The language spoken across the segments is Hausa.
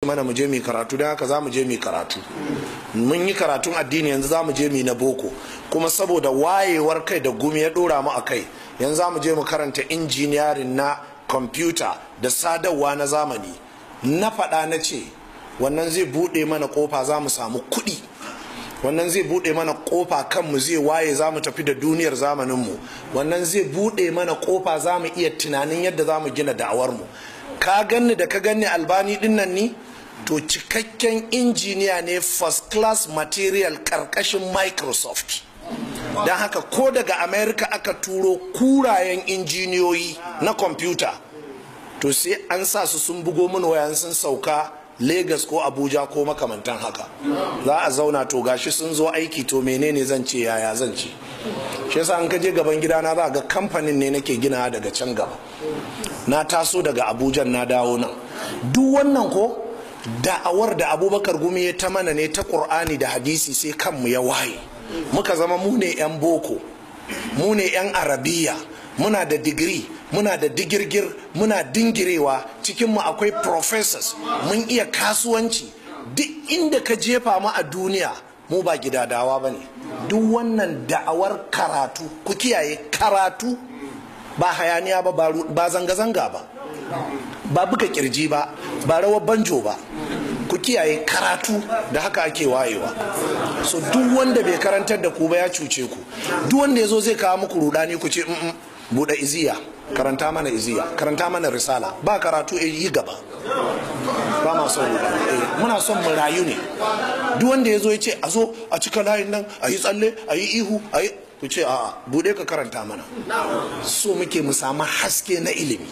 mana mu je mu karatu don haka za mu je mu karatu mun yi karatun addini yanzu za mu je mu na boko kuma saboda wayewar kai da gumi ya dora mu a kai yanzu za mu je mu karanta injiniyarin na kwamfuta da sadarwa na zamani na faɗa na ce wannan zai buɗe mana kofa za mu samu kuɗi wannan zai buɗe mana kofa kanmu zai waye za mu tafi da duniyar zamaninmu wannan zai buɗe mana kofa za mu iya tunanin yadda za mu gina da'awarmu ka ganni da ka ganni albani dinnan ni to cikakken injiniya ne first class material karkashin microsoft don haka ko daga america aka turo kurayen injiniyoyi na kwamfuta to sai an sa su sun bugo min wayan sun sauka Legas ko Abuja ko makamantan haka za a zauna to gashi sun zo aiki to menene zan ce yaya zan ce shi yasa an kaje gaban gidana za ga kamfanin ne nake gina daga can gaba na taso daga Abuja na dawo nan duk wannan ko da'awar da abubakar gumi ya ta mana ne ta ƙur'ani da hadisi sai kanmu ya waye muka zama mu ne 'yan boko mu ne 'yan arabiya muna da digiri muna da digirgir muna dingirewa cikinmu akwai professors mun iya kasuwanci duk inda ka jefa mu a duniya mu ba gidadawa ba ne duk wannan da'awar karatu ku kiyaye karatu ba hayaniya ba ba zanga-zanga ba ba buga kirji ba ba rawar banjo ba ku kiyaye karatu da haka ake wayewa so duk wanda bai karantar da ku ba ya cuce ku duk wanda ya zo zai kawo muku rudani ku ce buɗe iziya karanta mana iziya karanta mana risala ba karatu yi gaba ba ma son rudani muna son mu rayu ne duk wanda ya zo ya ce a zo a cika layin nan a yi tsalle a yi ihu a yi ku ce a buɗe ka karanta mana so muke mu samu haske na ilimi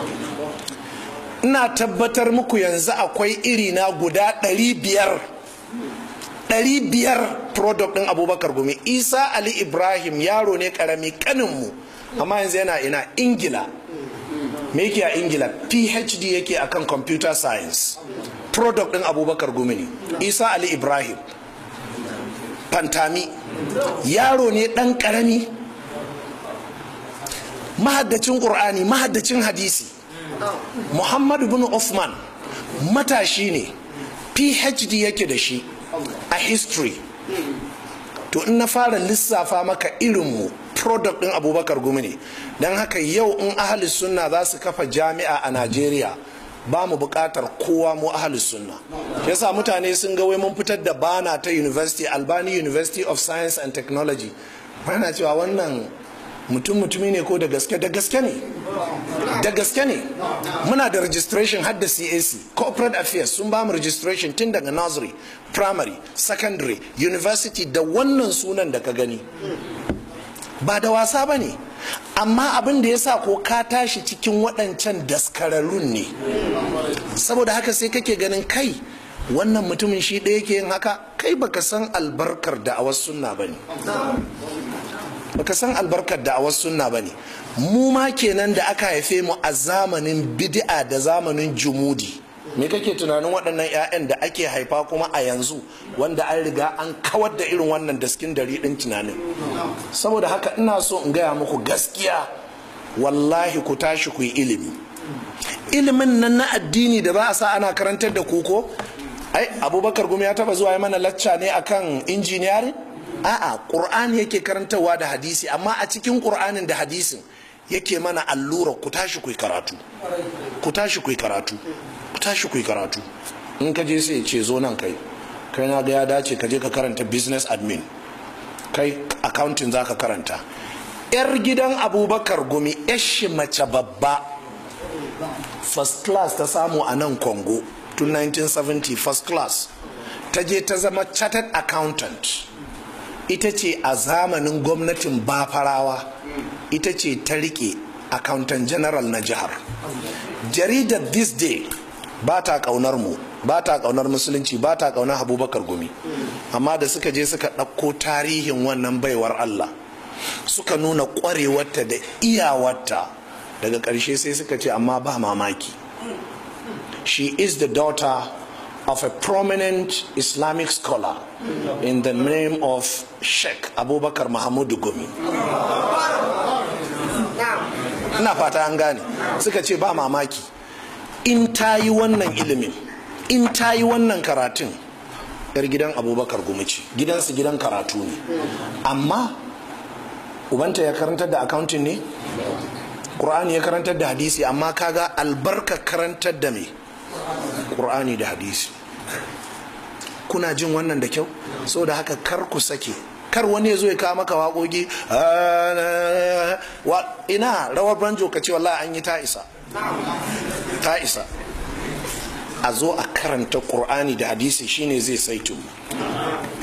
ina tabbatar muku yanzu akwai iri na guda ɗari biyar ɗari biyar product ɗin abubakar gumi isa ali ibrahim yaro ne ƙarami kaninmu amma yanzu yana ina ingila me yake a ingila phd yake akan computer science product ɗin abubakar gumi ne isa ali ibrahim fantami yaro ne ɗan ƙarami mahaddacin ƙur'ani mahaddacin hadisi muhammadu bin Uthman matashi ne phd yake da shi a history to in na fara lissafa maka irinmu product din abubakar gumi ne don haka yau in ahli sunna za su kafa jami'a a najeriya ba mu bukatar kowa mu ahli sunna yasa mutane sun ga wai mun fitar da bana ta university albani university of science and technology bana cewa wannan mutum mutumi ne ko da gaske da gaske ne da gaske ne muna da registration har da cac corporate affairs sun ba mu registration tun daga nursery primary secondary university da wannan sunan da ka gani ba da wasa ba ne amma abin da ya sa ko ka tashi cikin waɗancan daskararrun ne saboda haka sai kake ganin kai wannan mutumin shi ɗaya ke yin haka kai baka san albarkar da a wasu sunna ba ne baka san albarkar da a wasu sunna ba ne mu ma kenan da aka haife mu a zamanin bid'a da zamanin jumudi me kake tunanin waɗannan 'ya'yan da ake haifa kuma a yanzu wanda an riga an kawar da irin wannan daskin dari ɗin tunanin saboda haka ina so in gaya muku gaskiya wallahi ku tashi ku yi ilimi ilimin nan na addini da ba a sa ana karantar da kuko ai abubakar gumi ya taba zuwa mana lacca ne akan injiniyarin a'a ƙur'ani yake karantarwa da hadisi amma a cikin ƙur'anin da hadisin yake mana allura ku tashi ku karatu ku tashi ku karatu ku tashi ku karatu in ka je sai ce zo nan kai kai na ga ya dace ka je ka karanta business admin kai accounting za ka karanta yar gidan abubakar gumi yashi mace babba first class ta samu a nan congo tun 1970 first class ta je ta zama chartered accountant ita ce a zamanin gwamnatin bafarawa ita ce ta rike accountant general na jihar jaridar this day ba ta kaunar mu ba ta kaunar musulunci ba ta kaunar abubakar gumi amma da suka je suka ɗauko tarihin wannan baiwar allah suka nuna ƙwarewarta da iyawarta daga ƙarshe sai suka ce amma ba mamaki she is the daughter of a prominent Islamic scholar in the name of Sheikh Abubakar Mahamudu Gumi. Ina fata an gane suka ce ba mamaki in ta yi wannan ilimin in ta yi wannan karatun yar gidan abubakar gumici gidansu gidan karatu ne amma ubanta ya karantar da accounting ne ƙur'ani ya karantar da hadisi amma kaga albarka karantar da me ƙur'ani da hadisi kuna jin wannan da kyau saboda haka kar ku sake kar wani ya zo ya kawo maka waƙoƙi ina rawar banjo ka ce wallahi an yi ta isa ta isa a zo a karanta ƙur'ani da hadisi shine zai saitu